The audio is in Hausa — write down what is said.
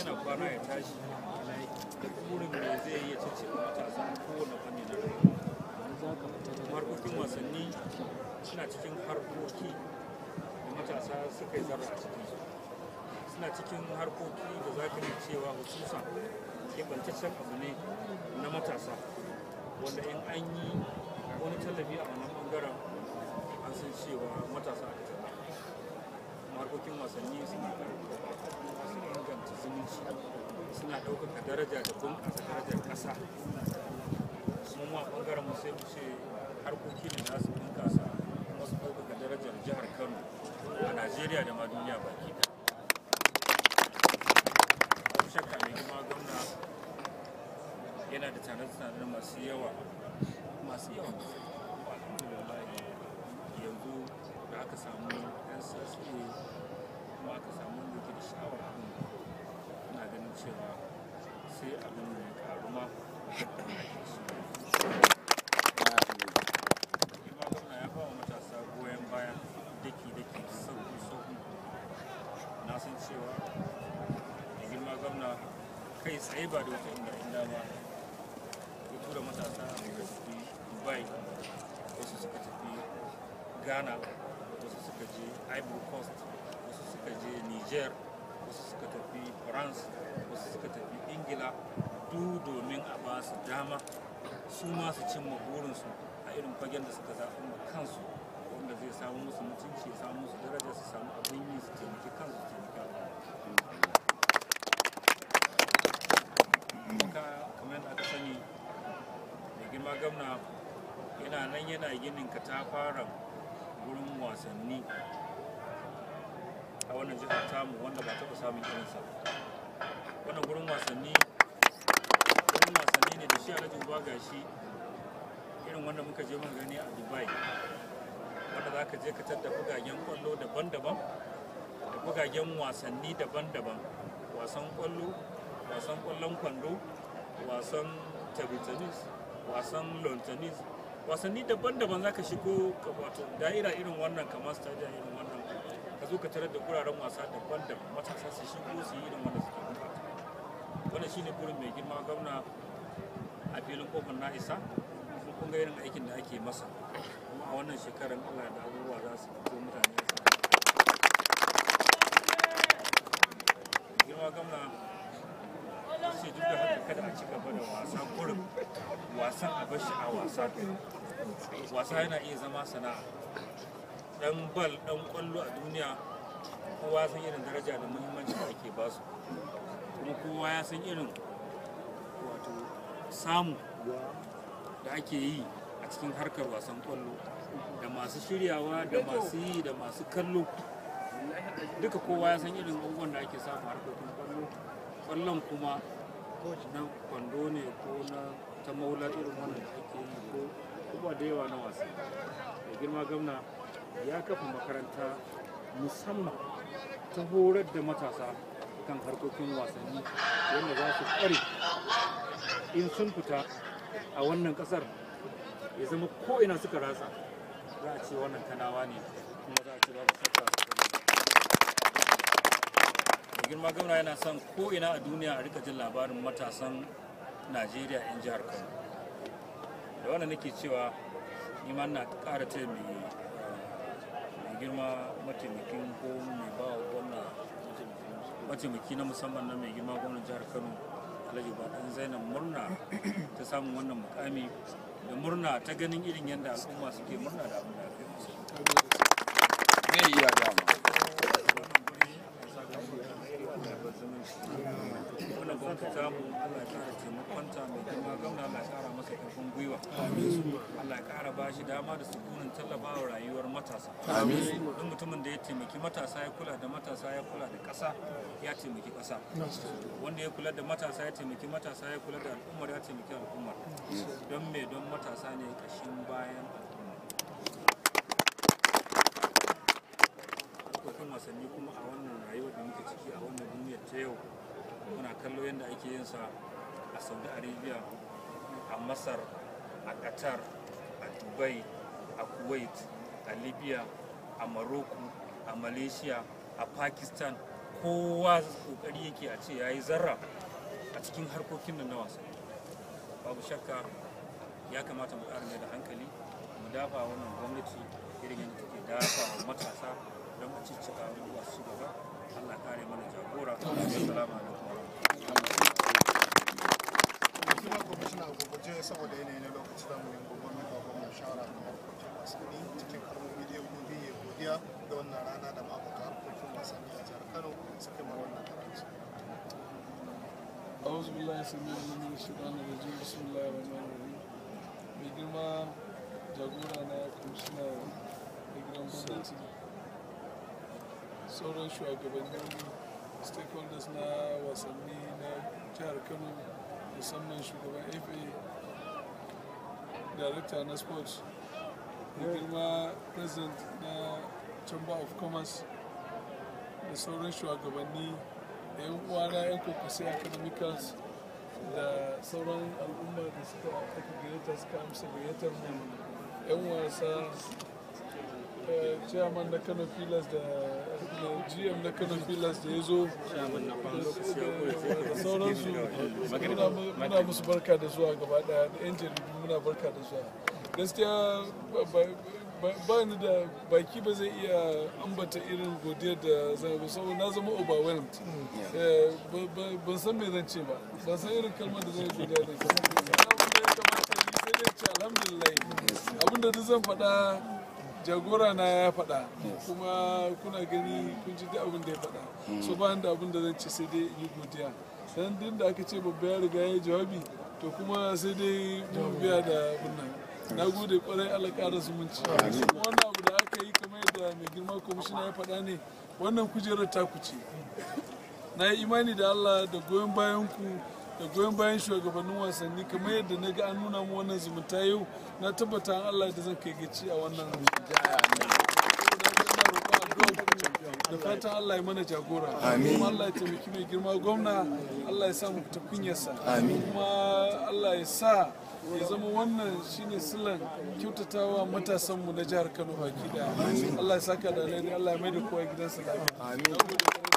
yana kwana ya tashi da burin me zai iya cece matasa a kowane fanni na rayuwa harkokin wasanni suna cikin harkoki da matasa suka yi zarra a ciki suna cikin harkoki da za ka yi cewa hususan keɓantaccen abu ne na matasa wanda in an yi wani tallafi a wannan ɓangaren an san cewa matasa a tattara harkokin wasanni suna ƙarfafa su inganta zumunci suna ɗaukaka daraja da bunƙasa darajar ƙasa mu ma ɓangaren mu sai mu ce harkoki ne za su bunƙasa kuma su ɗaukaka darajar jihar kano a najeriya da ma duniya baki ɗaya babu shakka mai girma gwamna yana da tare-tare masu yawa masu yawan alhamdulillah yanzu da aka samu yan sassa kuma aka samu wanda ke da sha'awar abin ina ganin cewa sai abin da ya karu ma girma gwamna ya ba wa matasa goyon baya daki-daki sauki-sauki na san cewa da girma gwamna kai tsaye ba da wata inda inda ba ya tura matasa da tafi dubai wasu suka tafi ghana wasu suka je ivory coast wasu suka je niger wasu suka tafi france wasu suka tafi ingila duk domin a ba su dama su ma su cimma burinsu a irin fagen da suka zaɓi ma kansu wanda zai samu musu mutunci ya samu musu daraja su samu abin yi su taimaki kansu su taimaki al'umma ka kamar yadda aka sani da girma gamna yana nan yana ginin katafaren wurin wasanni a wannan jihar tamu wanda ba taɓa samun irinsa wannan wurin wasanni wurin wasanni ne da shi alhaji uba gashi irin wanda muka je muka gani a dubai wanda za ka je ka tadda bugagen kwallo daban-daban da bugagen wasanni daban-daban wasan kwallo wasan kwallon kwando wasan table tennis wasan lawn tennis wasanni daban-daban za ka shigo ka wato da'ira irin wannan kamar stadium irin wannan ka zo ka tarar da guraren wasa daban-daban matasa su shigo su yi irin wanda suke bukata wannan shine burin mai girma gwamna a filin kofar na isa kuma kun ga irin aikin da ake masa kuma a wannan shekarar allah da abubuwa za su fito mutane su girma gwamna sai duk da haka kada a ci gaba da wasa kurum wasan a bashi a wasa wasa yana iya zama sana'a dan bal dan kwallo a duniya kowa san irin daraja da muhimmanci da ake basu kuma kowa ya san irin wato samu da ake yi a cikin harkar wasan kwallo da masu shiryawa da masu yi da masu kallo duka kowa ya san irin abubuwan da ake samu harkokin kwallo kwallon kuma na kwando ne ko na ta maula irin wannan da ake yi ko kuma da yawa na wasa da girma gamna ya kafa makaranta musamman ta horar da matasa kan harkokin wasanni wanda za su kware in sun fita a wannan kasar ya zama ko ina suka ratsa za a ce wannan kanawa ne kuma za a ce babu shakka da girma gamna yana son ko ina a duniya a rika jin labarin matasan najeriya 'yan jihar kano da wannan nake cewa ni ma na ƙara ce mai mai girma mataimakin ko mai ba wa gwamna mataimaki na musamman na mai girma gwamnan jihar kano alhaji baɗan zainab murna ta samun wannan mukami da murna ta ganin irin yadda al'umma suke murna da abin da aka yi musu me iya dama wannan gwamnati ta mu Allah ya kara taimakonta mai girma gwamna Allah ya kara masa karfin gwiwa Allah ya kara ba shi dama da sukunin tallafawa rayuwar matasa duk mutumin da ya taimaki matasa ya kula da matasa ya kula da ƙasa ya taimaki ƙasa wanda ya kula da matasa ya taimaki matasa ya kula da al'ummar ya taimaki al'ummar don me don matasa ne kashin bayan al'umma harkokin wasanni kuma a wannan rayuwar da muke ciki a wannan duniyar ta yau muna kallo yadda ake yin sa a saudi arabia a masar a qatar a dubai a kuwait a libya a morocco a malaysia a pakistan kowa kokari yake a ce ya yi zarra a cikin harkokin nan na wasa babu shakka ya kamata mu ƙara mai da hankali mu dafa wannan gwamnati irin yadda take dafa wa matasa don a ciccika abubuwa su gaba allah kare mana jagora assalamu alaikum kuma kwamishina a gurguje saboda yanayi na lokaci za mu yi gogon mai gwamnan shawara ga harkokin wasanni cikin kalmomi da ya gobe ya godiya da wannan rana da ma'aikata harkokin wasanni a jihar kano suka yi wannan karanci. أعوذ بالله السميع العليم من الشيطان الرجيم بسم الله الرحمن الرحيم mai girma jagora na kwamishina da gidan gwamnati sauran shugabannin stakeholders na wasanni na jihar kano musamman shugaban fa director na sports da girma president na chamber of commerce da sauran shugabanni da yan uwana yan kokosai academicals da sauran al'umma da suka aka gayyata suka amsa gayyatar mu yan wasa eh, chairman na kano pillars da da gm na kano pillars da ya zo da sauransu muna mu- muna musu barka da zuwa gaba daya da yan jaridu muna barka da zuwa gaskiya ba- ba- ba- ba ni da baki ba zai iya ambata irin godiyar da zai ba saboda na zama overwhelmed Eh, ba- ba- ban san me zan ce ba ban san irin kalmar da zai godiya da ita abin da ya kamata yi sai dai ce alhamdulillah abin da duk zan faɗa jagora na ya faɗa kuma kuna gani kun ji duk abin da ya faɗa so ba da abin da zan ce sai dai in yi godiya dan din da aka ce babba ya riga ya yi jawabi to kuma sai dai mu biya da abin nan na gode kwarai Allah ƙara zumunci wannan abu da aka yi kamar yadda mai girma kwamishina ya faɗa ne wannan kujerar taku ce na yi imani da Allah da goyon bayan ku da goyon bayan shugabannin wasanni kamar yadda na ga an nuna mu wannan zumunta yau na tabbata an Allah da zan kai gaci a wannan da fatan Allah ya mana jagora kuma Allah ya taimaki mai girma gwamna Allah ya sa mu fita kunyarsa kuma Allah ya sa ya zama wannan shine silan kyautatawa matasanmu na jihar Kano baki daya Allah ya saka da alheri Allah ya mai da kowa gidansa lafiya